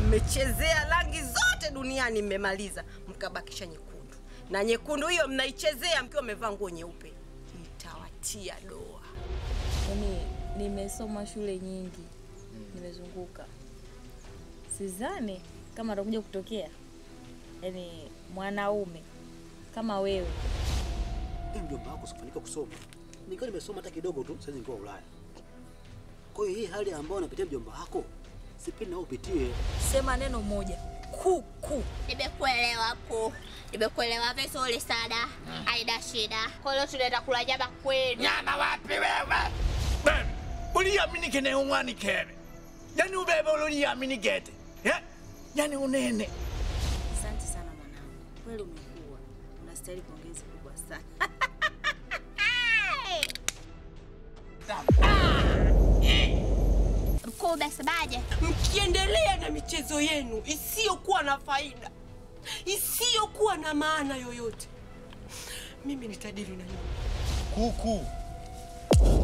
mmechezea rangi zote duniani, mmemaliza mkabakisha nyekundu, na nyekundu hiyo mnaichezea mkiwa mmevaa nguo nyeupe. Mtawatia doa. Yaani nimesoma shule nyingi, nimezunguka, sidhani kama atakuja kutokea yaani mwanaume kama wewe Hii mjomba wako sikufanikiwa kusoma. Nikiwa nimesoma hata kidogo tu, sasa nilikuwa Ulaya. Kwa hiyo hii hali ambayo anapitia mjomba wako, sipendi nao upitie. sema neno moja kuku. Nimekuelewa ku. Nimekuelewa vizuri sana. Haina shida. Kwa hiyo tunaenda kula nyama kwenu. Nyama wapi wewe? Ben, uliamini kene umwani kene. Yani ubebe uliamini gete. Ya? Yani unene. Asante sana mwanangu, kweli umekuwa unastahili pongezi kubwa sana. Mkuu umesemaje? Mkiendelea na michezo yenu isiyokuwa na faida, isiyokuwa na maana yoyote, mimi nitadili na nyinyi. Kuku.